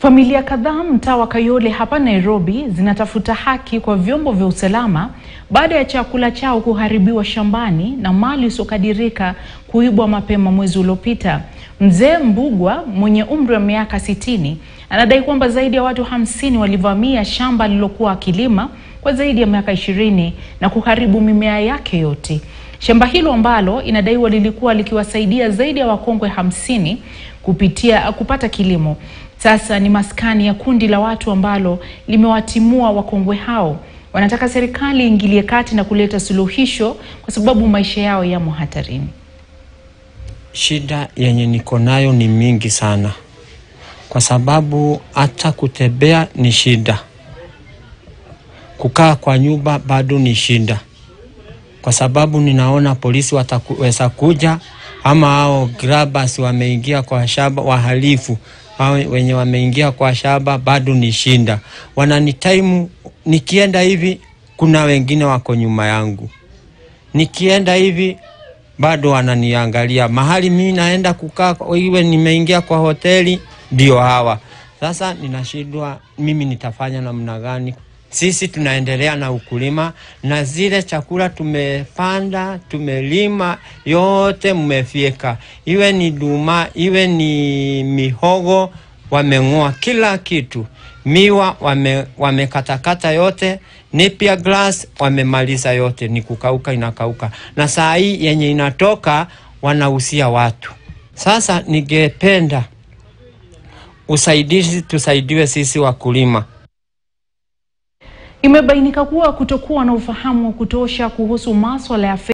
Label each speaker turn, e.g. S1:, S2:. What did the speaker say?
S1: Familia kadhaa mtaa wa Kayole hapa Nairobi zinatafuta haki kwa vyombo vya usalama baada ya chakula chao kuharibiwa shambani na mali isiyokadirika kuibwa mapema mwezi uliopita. Mzee Mbugwa mwenye umri wa miaka sitini anadai kwamba zaidi ya watu hamsini walivamia shamba alilokuwa akilima kwa zaidi ya miaka ishirini na kuharibu mimea yake yote. Shamba hilo ambalo inadaiwa lilikuwa likiwasaidia zaidi ya wakongwe hamsini kupitia kupata kilimo sasa ni maskani ya kundi la watu ambalo limewatimua wakongwe hao. Wanataka serikali iingilie kati na kuleta suluhisho kwa sababu maisha yao yamo hatarini.
S2: Shida yenye niko nayo ni mingi sana, kwa sababu hata kutembea ni shida, kukaa kwa nyumba bado ni shida, kwa sababu ninaona polisi wataweza kuja ama hao grabbers wameingia kwa shamba, wahalifu hao wenye wameingia kwa shamba bado ni shinda, wananitaimu. Nikienda hivi kuna wengine wako nyuma yangu, nikienda hivi bado wananiangalia. Mahali mimi naenda kukaa, iwe nimeingia kwa hoteli, ndio hawa sasa. Ninashindwa mimi nitafanya namna gani? Sisi tunaendelea na ukulima na zile chakula tumepanda tumelima yote mmefyeka, iwe ni duma iwe ni mihogo, wameng'oa kila kitu. Miwa wame, wamekatakata yote, napier grass wamemaliza yote, ni kukauka inakauka, na saa hii yenye inatoka wanahusia watu. Sasa ningependa usaidizi, tusaidiwe sisi wakulima.
S1: Imebainika kuwa kutokuwa na ufahamu wa kutosha kuhusu masuala ya